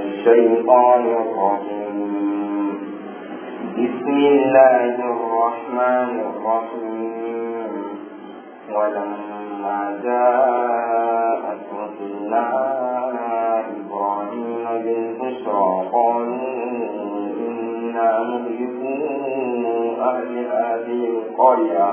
الشيطان الرجيم بسم الله الرحمن الرحيم ولما جاءت رسلنا إبراهيم بالبشرى قالوا إنا مهلكو أهل هذه القرية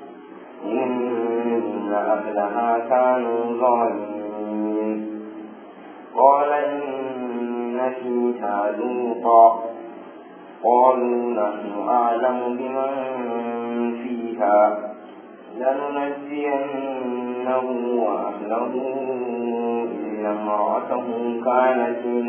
إن أهلها كانوا ظالمين قال إن فيها لوطا قالوا نحن أعلم بمن فيها لننجينه وأهله إلا امرأته كانت من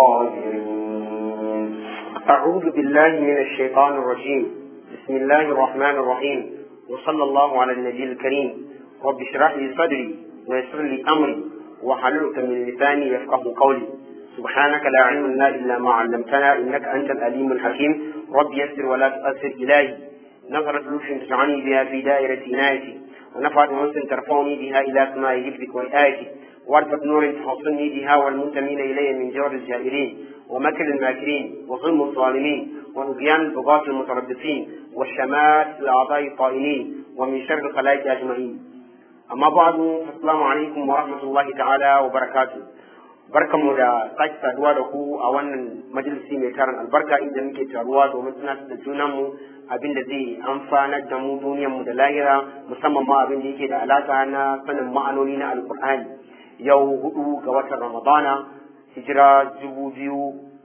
الغابرين أعوذ بالله من الشيطان الرجيم بسم الله الرحمن الرحيم وصلى الله على النبي الكريم رب اشرح لي صدري ويسر لي أمري وحللت من لساني يفقه قولي سبحانك لا علم لنا إلا ما علمتنا إنك أنت الأليم الحكيم رب يسر ولا تؤثر إلهي نظرة لطف تجعلني بها في دائرة عنايتي ونفعت أنس ترفعني بها إلى سماء حفظك وآيتي وارفة نور تحصني بها والمنتمين إلي من جور الجائرين ومكر الماكرين وظلم الظالمين ونبيان البغاة المتربصين والشمات الأعضاء الطائلين ومن شر الخلائق أجمعين أما بعد السلام عليكم ورحمة الله تعالى وبركاته barkanmu da sake saduwa da ku a wannan majalisi mai tarin albarka inda muke taruwa domin tunatar da junanmu abin da zai amfanar da mu duniyarmu da lahira musamman ma abin da yake da alaka na sanin ma'anoni na alkur'ani yau hudu ga watan ramadana hijira dubu biyu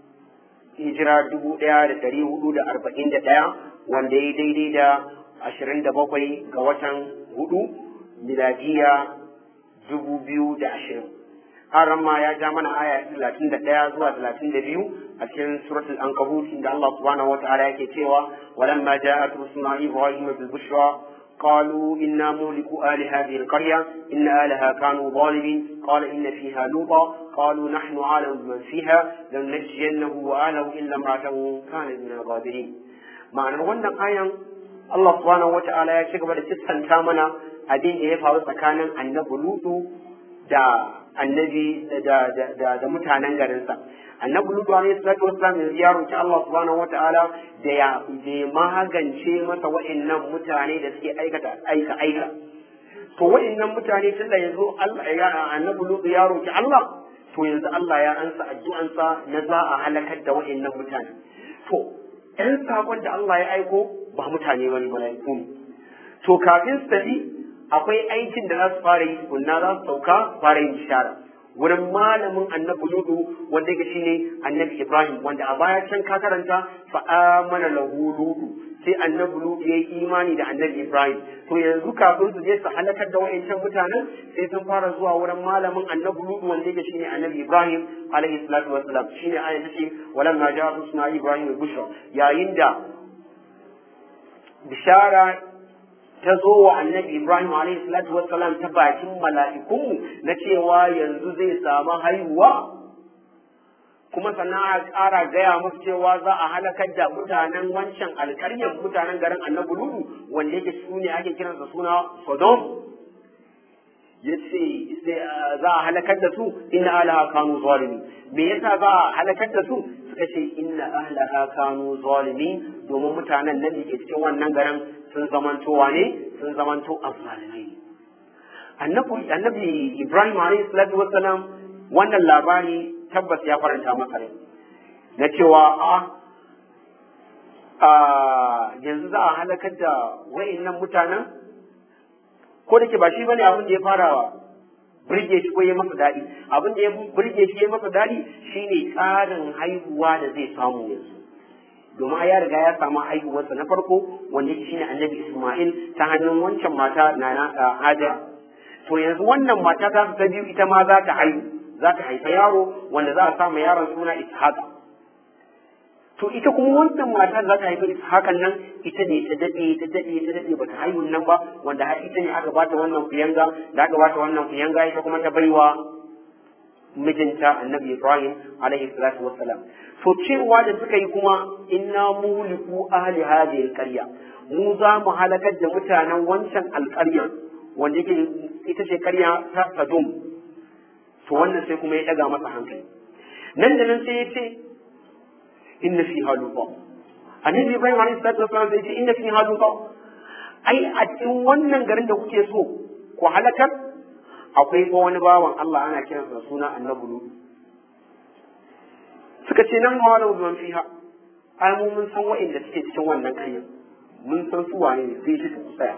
hijira dubu ɗaya da ɗari hudu da arba'in da ɗaya wanda ya daidai da ashirin da bakwai ga watan hudu miladiya dubu biyu da ashirin haram ma ya ja mana aya talatin da ɗaya zuwa talatin da biyu a cikin suratul ankabut inda Allah subhanahu wataala yake cewa walamma ja'at rusuna ibrahim bil bushra قالوا إنا مهلكو أهل هذه القرية إن أهلها كانوا ظالمين قال إن فيها لوطا قالوا نحن أعلم بمن فيها لننجينه وأهله إلا امرأته كانت من الغابرين معنى wannan ayan Allah subhanahu wata'ala ya ci gaba da kissanta mana abin da ya faru tsakanin annabi Lutu da annabi da da da mutanen garinsa annabi lutu alaihi salatu wassalam yanzu ya roki Allah subhanahu wataala da ya da magance masa wa'annan mutane da suke aikata aika aika to wa'annan mutane tunda yanzu Allah ya annabi lutu ya roki Allah to yanzu Allah ya ansa addu'ansa na za a halakar da wa'annan mutane to ɗan sakon da Allah ya aiko ba mutane bane mala'iku ne to kafin su tafi akwai aikin da za su fara yi tukunna za su sauka fara yin bishara wurin malamin annabi ludu wanda yake shine annabi ibrahim wanda a baya can ka karanta fa amana lahu ludu sai annabi ludu yayi imani da annabi ibrahim to yanzu kafin su je su halakar da wayancan mutanen sai sun fara zuwa wurin malamin annabi ludu wanda yake shine annabi ibrahim alaihi salatu wassalam shine ayan tace walamma ja'a rusuna ibrahim bushra yayin da bishara ta zo wa annabi Ibrahim alaihi salatu wassalam ta bakin mala'ikunmu na cewa yanzu zai samu haihuwa kuma sannan a ƙara gaya musu cewa za a halakar da mutanen wancan alƙaryar mutanen garin annabi Ludu wanda yake su ne ake kiransa suna Sodom ya ce za a halakar da su inna alaha kanu zalimi me yasa za a halakar da su suka ce inna ahlaha kanu zalimi domin mutanen nan da ke cikin wannan garin sun zamanto wane sun zamanto azzalimai annabi annabi Ibrahim alayhi salatu wassalam wannan labari tabbas ya faranta masa rai na cewa a yanzu za a halakar da wayannan mutanen ko da ke ba shi bane abin da ya fara burge shi ko ya masa daɗi abin da ya burge shi ya masa daɗi shine tsarin haihuwa da zai samu yanzu domin ya riga ya samu haihuwarsa na farko wanda shi ne annabi Ismail ta hannun wancan mata na na Hajar to yanzu wannan mata ta ta biyu ita ma za ta haihu za ta haifa yaro wanda za a sa yaron suna Ishaq to ita kuma wannan mata za ta haifa Ishaqan nan ita ne ta dade ta dade ta dade bata haihu nan ba wanda har ita ne aka bata wannan kuyanga da aka bata wannan kuyanga ita kuma ta baiwa mijinta annabi Ibrahim alaihi salatu wassalam to cewa da suka yi kuma inna muliku ahli hadhihi alqarya mu za mu halakar da mutanen wancan alƙarya wanda yake ita ce ƙarya ta Sodom to wannan sai kuma ya daga masa hankali nan da nan sai ya ce inna fi haluqa annabi ibrahim alaihi salatu wasallam sai ya ce inna fi haluqa ai a cikin wannan garin da kuke so ku halakar akwai ko wani bawan Allah ana kiransa suna annabi Lut suka ce nan ma lahu man fiha ai mu mun san wa'inda suke cikin wannan ƙaryar mun san su wane ne sai shi ku tsaya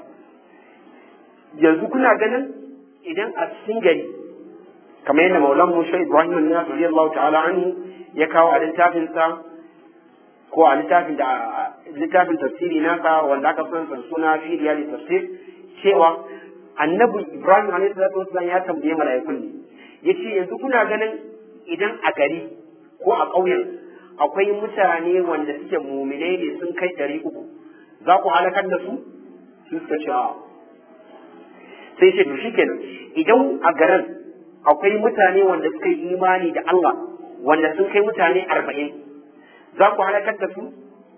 yanzu kuna ganin idan a cikin gari kamar yadda maulan musa ibrahim na radiyallahu ta'ala anhu ya kawo a littafin sa ko a littafin da littafin tafsiri nasa wanda aka san sa suna fi riyali tafsir cewa annabi ibrahim alaihi salatu wasallam ya tambaye mala'ikun ne yace yanzu kuna ganin idan a gari ko a ƙauyen akwai mutane wanda suke muminai ne sun kai ɗari uku za ku halakar da su sun suka ce sai ce to shikenan idan a garin akwai mutane wanda suka yi imani da Allah wanda sun kai mutane arba'in za ku halakar da su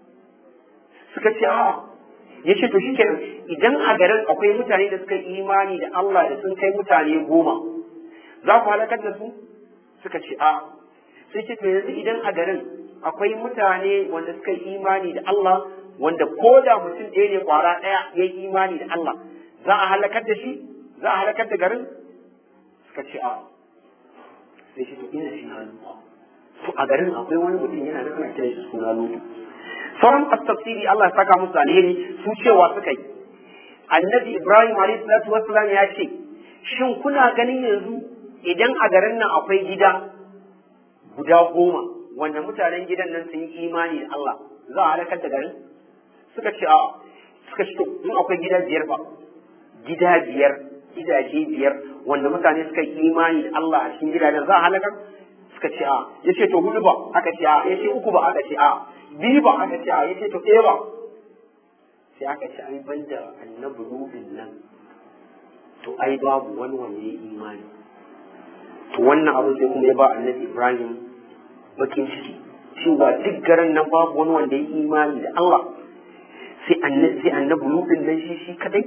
suka ce a'a ya ce to shikenan idan a garin akwai mutane da suka yi imani da Allah da sun kai mutane goma za ku halakar da su suka ce a'a sai ce to yanzu idan a garin akwai mutane wanda suka yi imani da Allah wanda ko da mutum ɗaya ne kwara ɗaya ya yi imani da Allah za a halakar da shi za a halakar da garin suka ce a sai shi to ina shi hannu to a garin akwai wani mutum yana da ana kiran shi suna lutu sauran tafsiri Allah ya saka musu alheri su cewa suka yi annabi Ibrahim alayhi salatu wassalam ya ce shin kuna ganin yanzu idan a garin nan akwai gida guda goma wanda mutanen gidan nan sun yi imani da Allah za a halakar da garin suka ce a suka ce in akwai gida biyar ba gida biyar gidaje biyar wanda mutane suka yi imani da Allah a cikin gidajen za a halakar suka ce a ya ce to hudu ba aka ce a ya ce uku ba aka ce a biyu ba aka ce a ya ce to ɗaya ba sai aka ce ai banda annabi rubin nan to ai babu wani wanda ya yi imani to wannan abu sai kuma ya ba annabi Ibrahim bakin ciki cewa duk garin nan babu wani wanda ya imani da Allah sai annabi sai annabi Lutun nan shi shi kadai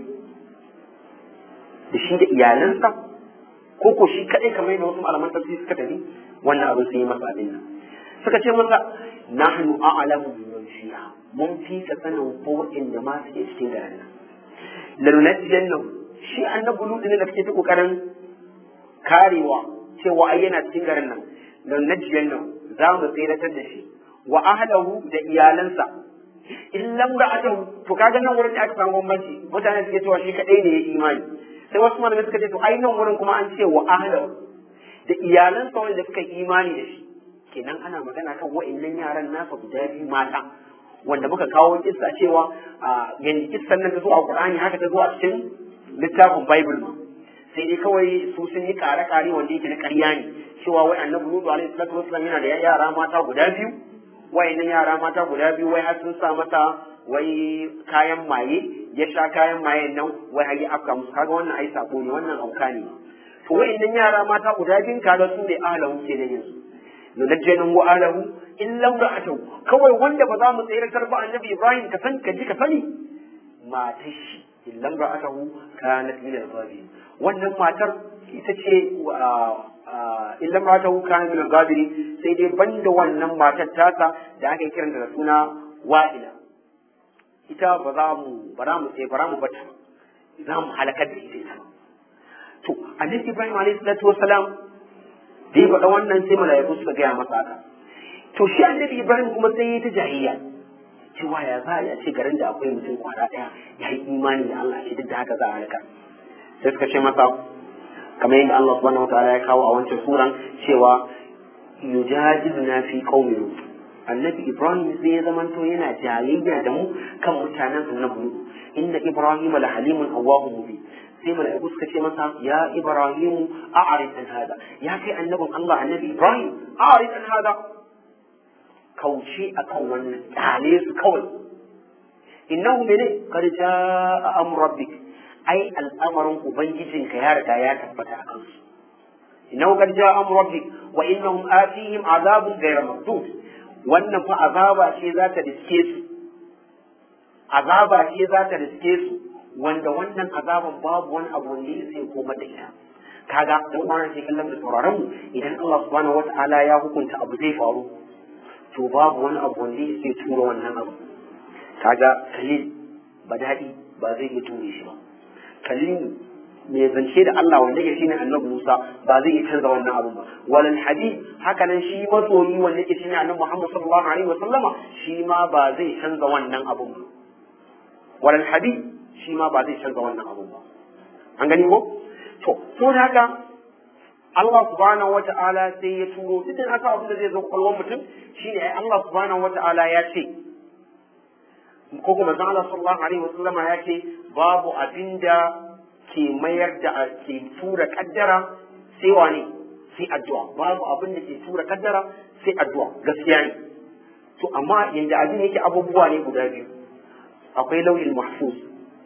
da shi da iyalansa ko ko shi kadai kamar yadda wasu malaman tafsiri suka tafi wannan abu sai masa abin nan suka ce masa nahnu a'lamu biman fiha mun fi ka sanin ko inda ma suke cikin garin nan lanunajjannahu shi annabi Lutun ne da kake ta kokarin karewa cewa ai yana cikin garin nan don najiyan nan za mu tseratar da shi wa ahlahu da iyalansa in lam ra'atahu to kaga nan wurin da aka samu bambanci mutane suke cewa shi kadai ne ya imani sai wasu malamai suka ce to ai nan wurin kuma an ce wa ahlahu da iyalansa wanda suka yi imani da shi kenan ana magana kan wa'annan yaran nasa guda biyu mata wanda muka kawo kissa cewa yanzu kissan nan ta zo a Qur'ani haka ta zo a cikin littafin Bible ma sai dai kawai su sun yi kare-kare wanda yake na ƙarya ne cewa wai annabi Nuhu alaihi salatu wasallam yana da yara mata guda biyu wai nan yara mata guda biyu wai har sun sa mata wai kayan maye ya sha kayan mayen nan wai har ya afka musu kaga wannan ai sako ne wannan auka ne to wai nan yara mata guda biyun kaga su ne ahlahu ke nan yanzu nunajjanin wa ahlahu in lam ra'atu kawai wanda ba za mu tsayar ba annabi Ibrahim ka san ka ji ka sani matar shi in lam ra'atahu kanat min al-ghabirin wannan matar ita ce illa mata wuka min al-gabiri sai dai banda wannan matar tasa da aka kiranta da suna wa'ila ita ba za mu ba za mu sai ba za mu bata za mu halakar da ita to annabi Ibrahim alayhi salatu wassalam da ya faɗa wannan sai mala'iku suka gaya masa haka to shi annabi Ibrahim kuma sai ya ta jahiliya cewa ya za a ce garin da akwai mutum kwara ɗaya ya yi imani da Allah shi duk da haka za a halaka sai suka ce masa kamar yadda Allah subhanahu wa ta'ala ya kawo a wancan suran cewa yujadiluna fi qaumi lut annabi ibrahim sai ya zamanto yana jayayya da mu kan mutanen annabi lut inna ibrahim la halimun awwahum mubin sai mala'iku suka ce masa ya ibrahim a'rid an hada ya kai annabin Allah annabi ibrahim a'rid an hada kauce akan wannan kyale su kawai innahu mene qad jaa amru rabbik ai al'amarin ubangijinka ya riga ya tabbata a kansu innahu qad jaa amru rabbik wa innahum atihim azabun ghayra mardud wannan fa azaba ce za ta riske su azaba ce za ta riske su wanda wannan azaban babu wani abu wanda ya sai koma da ita kaga dan uwan sai kallon da sauraron mu idan Allah subhanahu wataala ya hukunta abu zai faru to babu wani abu wanda zai tura wannan abu kaga kalil ba daɗi ba zai iya ture shi ba kalil mai zance da Allah wanda yake shine annabi Musa ba zai iya canza wannan abun ba walal hadid haka nan shi masoyi wanda yake shine annabi Muhammad sallallahu alaihi wasallama shi ma ba zai canza wannan abun ba walal hadid shi ma ba zai canza wannan abun ba an gani ko to to haka Allah subhanahu wata'ala sai ya turo duk da haka abin da zai zo kwalwan mutum shine ai Allah subhanahu wata'ala ya ce ko kuma zan Allah sallallahu alaihi wasallama ya ce babu abinda ke mayar da ke tura kaddara sai wane sai addu'a babu abin da ke tura kaddara sai addu'a gaskiya ne to amma yanda abin yake abubuwa ne guda biyu akwai lauyin mahfuz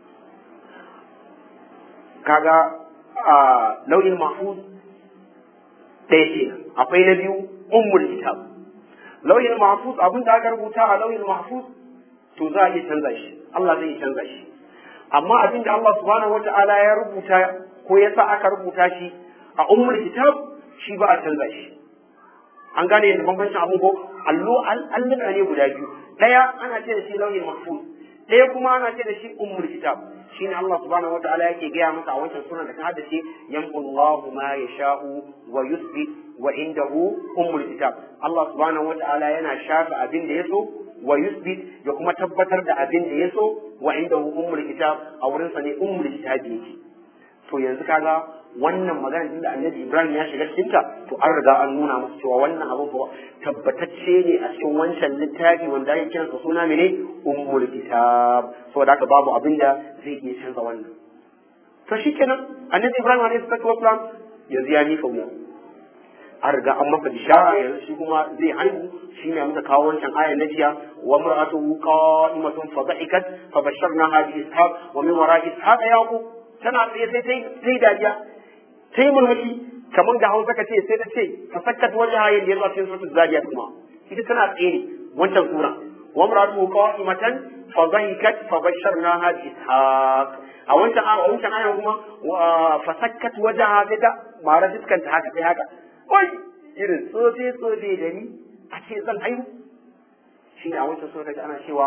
kaga a lauyin mahfuz ɗaya ce akwai na biyu ummul kitab lauyin mahfuz abin da aka rubuta a lauyin mahfuz to za a iya canza shi Allah zai iya canza shi amma abin da Allah subhanahu wata'ala ya rubuta ko ya sa aka rubuta shi a ummul kitab shi ba a canza shi an gane yadda bambancin abin ko allo alluna ne guda biyu ɗaya ana ce da shi lauyin mahfuz ɗaya kuma ana ce da shi ummul kitab shine Allah subhanahu wataala yake gaya masa a wancan sunan da ta haddace yamqullahu ma yasha'u wa yuthbit wa indahu ummul kitab Allah subhanahu wataala yana shafa abin da yaso wa yuthbit ya kuma tabbatar da abin da yaso wa indahu ummul kitab a wurin sa ne ummul kitab yake to yanzu kaga wannan magana din da Annabi Ibrahim ya shiga cikin ta to an riga an nuna masa cewa wannan abu ba tabbatacce ne a cikin wancan littafi wanda ake kiransa suna mene ummul kitab saboda haka babu abin da zai iya canza wannan to shikenan Annabi Ibrahim alaihi salatu wasalam yanzu ya mika wuya an riga an masa bishara yanzu shi kuma zai haihu shi ne muka kawo wancan ayan na jiya wa mar'atuhu qa'imatun fa dhahikat fa basharnaha bi ishaq wa min wara'i ishaq yaqub tana tsaye sai ta yi dariya ta yi murmushi kamar da hausa ka ce sai ta ce ta sakkat wajen hayan da ya zuwa cikin suratul zariya kuma ita tana tsaye ne wancan sura wa mar'atuhu qa'imatan fa dhahikat fa basharnaha bi ishaq a wancan a wancan ayan kuma fa sakkat wajaha sai ta mara fuskanta haka sai haka oi irin tsofe tsofe da ni a ce zan haihu shi ne a wancan sura kaji ana cewa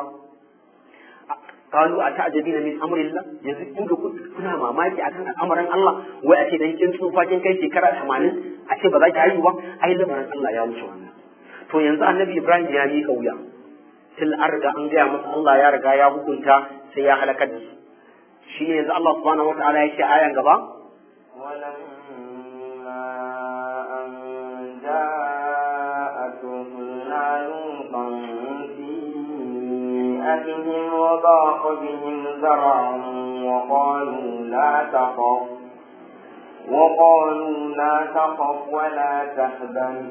قالوا أتعجبين من أمر الله yanzu kun ga kuna mamaki akan al'amarin Allah wai a ce dan kin tsufa kin kai shekara 80 a ce ba za ki haihu ba ai lamarin Allah ya wuce wannan to yanzu annabi Ibrahim ya mika wuya til an riga an gaya masa Allah ya riga ya hukunta sai ya halakar da su shi ne yanzu Allah subhanahu wataala ya ce ayan gaba بهم وضاق بهم ذرعا وقالوا لا تخف وقالوا لا تخف ولا تحزن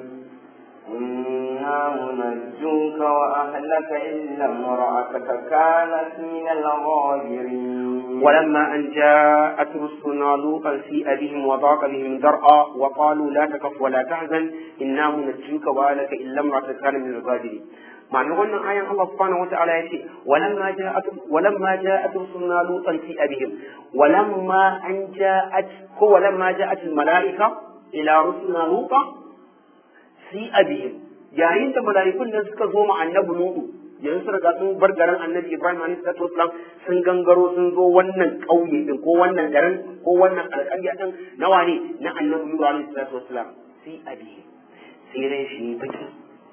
إنا منجوك وأهلك إلا امرأتك كانت من الغابرين ولما أن جاءت رسلنا لوطا سيء بهم وضاق بهم ذرعا وقالوا لا تخف ولا تحزن إنا منجوك وأهلك إلا امرأتك كانت من الغابرين ma'anar wannan ayan Allah subhanahu wa ta'ala ya ce walamma ja'at walamma ja'at rusuluna lutan fi abihim walamma an ja'at ko walamma ja'at al malaika ila rusulina luta fi abihim yayin da mala'ikun nan suka zo ma annabi lutu yanzu sun riga sun bar garin annabi ibrahim alaihi salatu wasalam sun gangaro sun zo wannan ƙauye din ko wannan garin ko wannan alƙarya din nawa ne na annabi lutu alaihi salatu wasalam fi abihim sai rai shi baki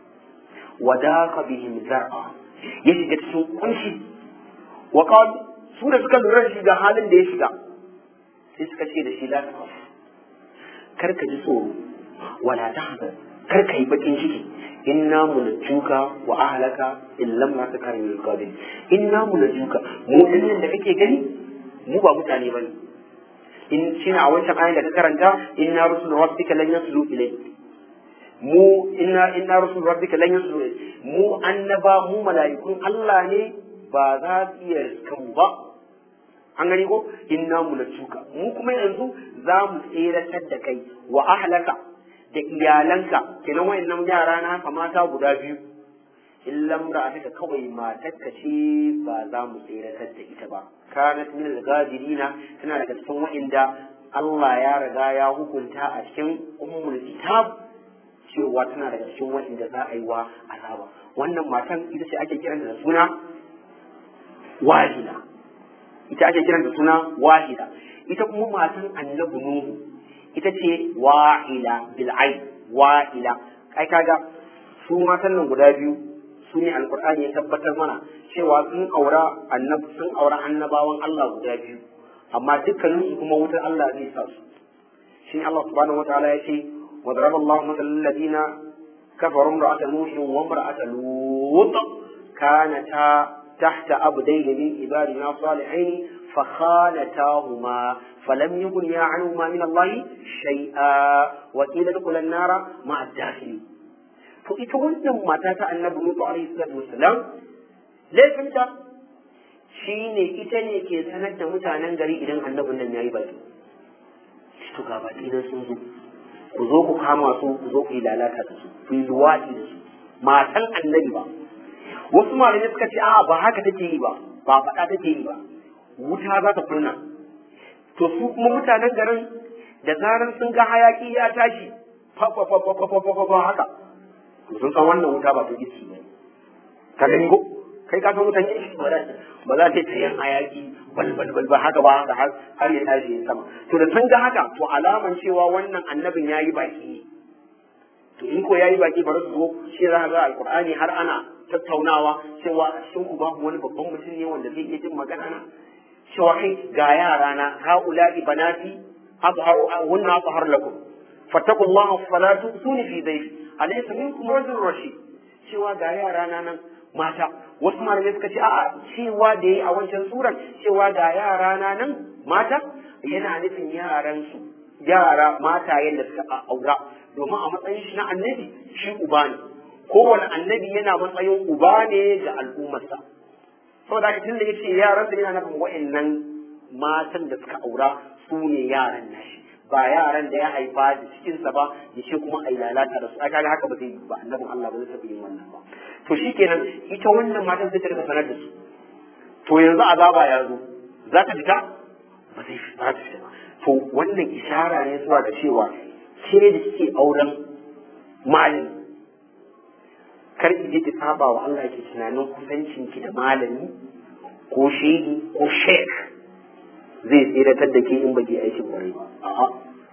wadaka bihim zar'a ya shiga cikin kunshi wa qad su da suka lura shi ga halin da ya shiga sai suka ce da shi la takaf kar ka ji tsoro wala tahzan kar ka yi bakin ciki inna munajjuka wa ahlaka illam ma takar min qabil inna munajjuka mu dinnan da kake gani mu ba mutane bane in shine a wancan ayin da ka karanta inna rusul rabbika lan yaslu ilayk mu inna inna rusul rabbika lan yusru mu annaba mu mala'ikun Allah ne ba za su iya riskan ba an gani ko inna munatuka mu kuma yanzu za mu tseratar da kai wa ahlaka da iyalanka kenan wayannan yara na mata guda biyu illam ra'ataka kawai matarka ce ba za mu tseratar da ita ba kanat min al-gadirina tana daga cikin wa'inda Allah ya riga ya hukunta a cikin ummul kitab cewa tana daga cikin wanda za a yi wa azaba wannan matan ita ce ake kiranta da suna wahida ita ake kiranta da suna wahida ita kuma matan annabi nuhu ita ce wa'ila bil'ai wa'ila kai kaga su matan nan guda biyu su ne alkur'ani ya tabbatar mana cewa sun aura annab sun aura annabawan Allah guda biyu amma dukkanin su kuma wutar Allah zai sa su shi Allah subhanahu wataala ya ce wa daraba Allah masalal ladina kafaru imra'ata nuh wa imra'ata lut kanata tahta abdayn min ibadina salihin فخانتاهما فلم يكن عنهما من الله شيئا وقيل ادخلا النار مع الداخلين to ita wannan mata ta annabi Nuhu alaihi salatu wassalam laifinta shine ita ne ke sanar da mutanen gari idan annabin nan yayi baki to ga baki nan sun zo ku zo ku kama su ku zo ku yi lalata da su ku yi luwaɗi da su matan annabi ba wasu malamai suka ce a'a ba haka take yi ba ba faɗa take yi ba wuta za ta kunna to su kuma mutanen garin da zarar sun ga hayaki ya tashi fa fa fa fa fa fa fa haka to sun san wannan wuta ba ta isi ba ka gani ko kai ka san wutan isi ba ba za ta yi yin hayaki bal bal bal ba haka ba haka har ya tashi sama to da sun ga haka to alaman cewa wannan annabin yayi baki ne to in ko yayi baki bari su zo shi za ga alqur'ani har ana tattaunawa cewa a cikin ku babu wani babban mutum ne wanda zai iya jin magana na cewa kai ga yara na haula'i banati azharu hunna azhar lakum fattaqullaha fala tusuni fi dayfi alaysa minkum rajul rashid cewa ga yara na nan mata wasu malamai suka ce a'a cewa da yayi a wancan suran cewa ga yara na nan mata yana nufin yaran su yara mata yadda suka aura domin a matsayin shi na annabi shi uba ne kowane annabi yana matsayin uba ne ga al'ummarsa saboda haka tun da yace yaran da yana nufin wa'annan matan da suka aura su ne yaran nashi ba yaran da ya haifa da cikinsa ba ya ce kuma ai lalata da su aka ga haka ba zai yi ba annabin Allah ba zai taɓa yin wannan ba to shikenan ita wannan matan zai tarka sanar da su to yanzu azaba ya zo za ta fita ba zai fita ta fita to wannan ishara ne zuwa ga cewa ke da kike auren malami kar ki je ki saba wa Allah ki tunanin kusancin ki da malami ko shehi ko sheikh zai tsiratar da ke in baki aikin kwarai a'a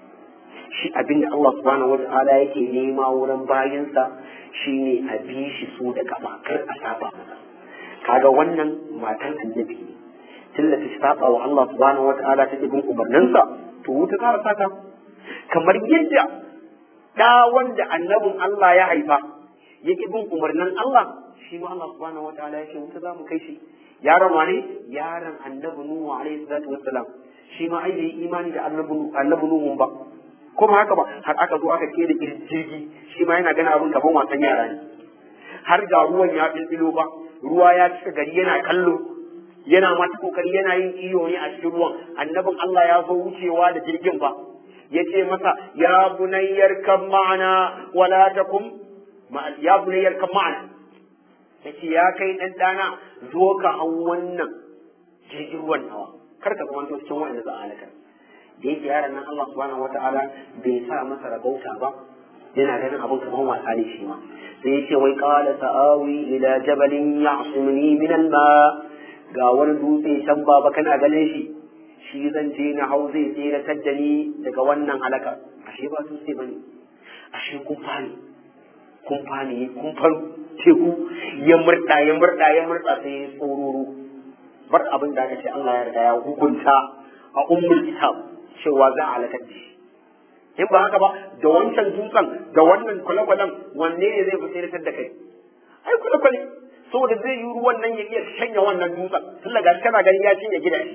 shi abin da Allah subhanahu wata'ala yake nema wurin bayansa shine a bi shi su da kafa kar a saba masa kaga wannan matan annabi ne tunda ta saba wa Allah subhanahu wata'ala ta bin umarninsa to wuta ta saka kamar yadda da wanda annabin Allah ya haifa yake bin umarnin Allah shi ma Allah subhanahu wataala yake wuta za mu kai shi yaron wane yaron annabi nuhu alaihi salatu wassalam shi ma ai bai imani da annabi annabi nuhu ba kuma haka ba har aka zo aka kera jirgi shi ma yana ganin abin gaban wasan yara ne har ga ruwan ya bilbilo ba ruwa ya cika gari yana kallo yana mata kokari yana yin iyo ne a cikin ruwan annabin Allah ya zo wucewa da jirgin ba ya ce masa ya bunayyar kan ma'ana wala takum ya bunayyar kan ma'ana ya ce ya kai ɗan ɗana zo ka hau wannan jirgin ruwan nawa kar ka zama cikin wanda za a halaka da yake yaron nan Allah subhanahu wata'ala bai sa masa rabauta ba yana ganin abin kamar wasa ne shi ma sai ya ce wai qala ta'awi ila jabalin ya'simuni min al-ma ga wani dutse can baba kana ganin shi shi zan je na hau zai tseratar da ni daga wannan halaka ashe ba dutse bane ashe kun fani kun fani kun fan teku ya murda ya murda ya murda sai ya tsororo bar abin da aka ce Allah ya riga ya hukunta a ummul kitab cewa za a halakar da shi in ba haka ba da wancan dutsen da wannan kwale-kwalen wanne ne zai fi tseratar da kai ai kwale-kwale saboda zai yi ruwan nan ya iya shanya wannan dutsen tun daga kana gani ya shanya gidaje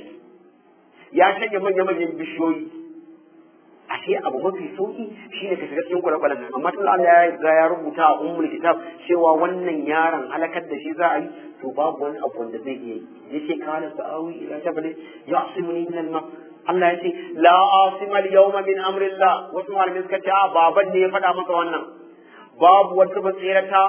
ya shanya manya-manyan bishiyoyi ashe abu mafi sauki shine ka shiga cikin kwale-kwalen nan amma tun Allah ya riga ya rubuta a ummul kitab cewa wannan yaron halakar da shi za a yi to babu wani abu wanda zai iya yi yace kana sa'awi ila jabal ya'simuni min al-ma Allah ya ce la asima al-yawma min amrillah wasu malamai suka ce a baban ne ya faɗa masa wannan babu wata matsirata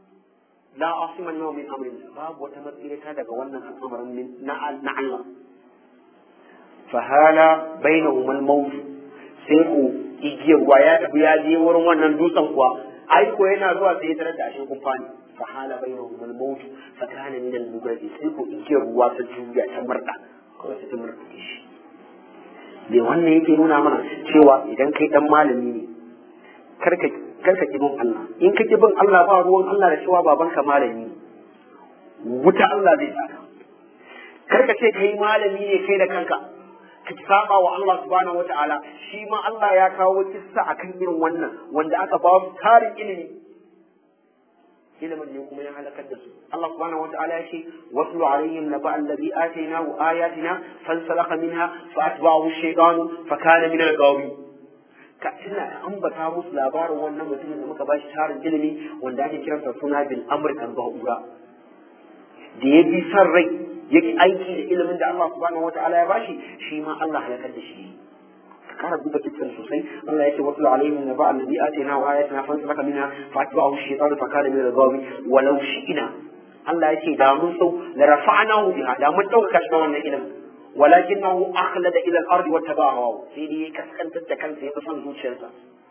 la asima al-yawma min amrillah babu wata matsirata daga wannan al'amarin na Allah fahala bainahum al-maut sai ku igiyar ruwa ya tafi ya je wurin wannan dutsen kuwa ai ko yana zuwa sai ya tarar da ashe kun fani fahala bainahum al-maut fa kana min al-mugradi sai ku igiyar ruwa ta juya ta murda kawai sai ta murda shi me wannan yake nuna mana cewa idan kai dan malami ne karka karka ki bin Allah in ka ki bin Allah ba ruwan Allah da cewa babanka malami wuta Allah zai saka karka ce kai malami ne kai da kanka ka saba wa Allah subhanahu wata'ala shi ma Allah ya kawo kissa akan irin wannan wanda aka ba su tarin ilimi ilimin ne kuma ya halakar da su Allah subhanahu wata'ala ya ce waslu alaihim naba allazi atainahu ayatina fansalakha minha fa atba'ahu ash-shaytanu fa kana min al-ghawi ka tuna ka ambata musu labarin wannan mutumin da muka bashi tarin ilimi wanda ake kiransa suna bil amr kan ba'ura da ya bi san rai yake aiki da ilimin da Allah subhanahu wata'ala ya bashi shi ma Allah halakar da shi kara duba cikin sosai Allah ya ce wasu alaihim na ba'al ladhi atina wa ayatina fa saka minha fa atba'ahu shaytanu fa kana min al-ghawi walau shi'na Allah ya ce da mun so la rafa'nahu biha da mun dauka shi wannan ilimin walakinahu akhlada ila al-ard wa tabahu sai dai kaskantar da kansa ya son zuciyarsa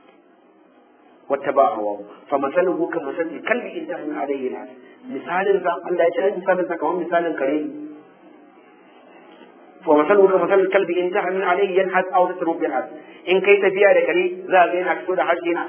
واتبعه فمثله كمثل الكلب إن تحمل عليه الناس مثال ذا الله يجعل مثال ذا كمان مثال كريم ومثله كمثل الكلب إن تحمل عليه ينحت أو تترك ينحت إن كيت فيها لكري ذا بين أكسود حجنا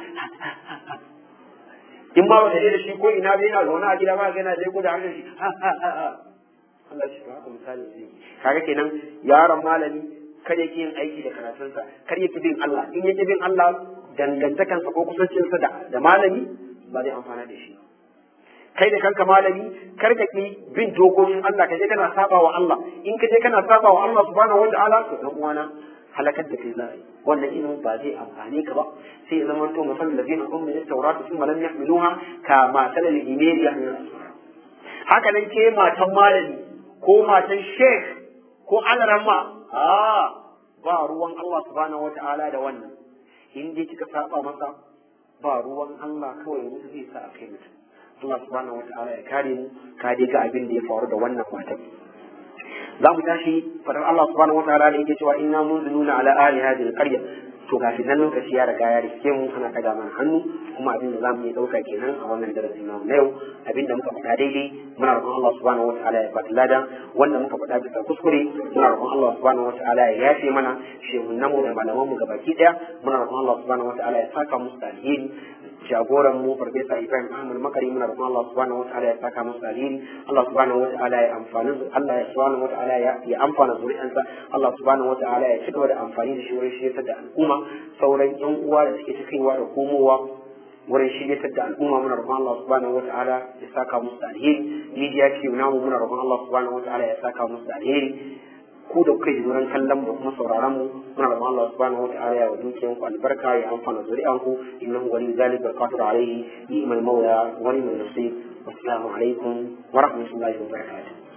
in ma wata da shi ko ina bai yana zaune a gida ba yana zai ko da hannun shi Allah shi ba haka misali ne kaga kenan yaron malami kar yake yin aiki da karatunsa kar yake bin Allah in yake bin Allah dangantakansa ko kusancinsa da da malami ba zai amfana da shi kai da kanka malami kar ka ki bin dokokin Allah ka je kana saba wa Allah in ka je kana saba wa Allah subhanahu wataala to dan uwana halakar da kai zai wannan ilimin ba zai amfane ka ba sai ya zama to musamman da zai ummi da taurat sun malam yahmiluha ka matal al-himari yahmilu haka nan ke matan malami ko matan sheikh ko alarama a ba ruwan Allah subhanahu wataala da wannan in dai kika saba masa ba ruwan Allah kawai mutu zai sa a kai mutum Allah subhanahu wa ta'ala ya kare mu ka dai ga abin da ya faru da wannan matan za mu tashi fadar Allah subhanahu wa ta'ala da yake cewa inna munziluna ala ahli hadhihi alqarya to kafin nan lokaci ya riga ya riske mu ana daga mana hannu kuma abin da za mu yi dauka kenan a wannan darasin namu na yau abin da muka faɗa daidai muna roƙon Allah subhanahu wa ta'ala ya bada lada wanda muka faɗa bisa kuskure muna roƙon Allah subhanahu wa ta'ala ya yafe mana shehunan mu da malaman mu gabaki daya muna roƙon Allah subhanahu wa ta'ala ya saka musu da alheri jagoran mu farfesa Ibrahim Ahmad Makari muna roƙon Allah subhanahu wa ta'ala ya saka musu alheri Allah subhanahu wa ta'ala ya amfani Allah ya subhanahu wa ta'ala ya ya amfana zuri'ansa Allah subhanahu wa ta'ala ya ci gaba da amfani da shi wurin shirya da al'umma sauran yan uwa da suke cikinwa da komowa wurin shirya da al'umma muna roƙon Allah subhanahu wa ta'ala ya saka musu alheri media ce namu muna roƙon Allah subhanahu wa ta'ala ya saka musu alheri ku da kuka ji wurin kallon mu kuma sauraron mu muna roƙon Allah subhanahu wataala ya dukiyan ku albarka ya amfana zuri'an ku innahu wali zalika qadir alayhi ni'mal mawla wa ni'mal nasir wassalamu alaikum wa rahmatullahi wa barakatuh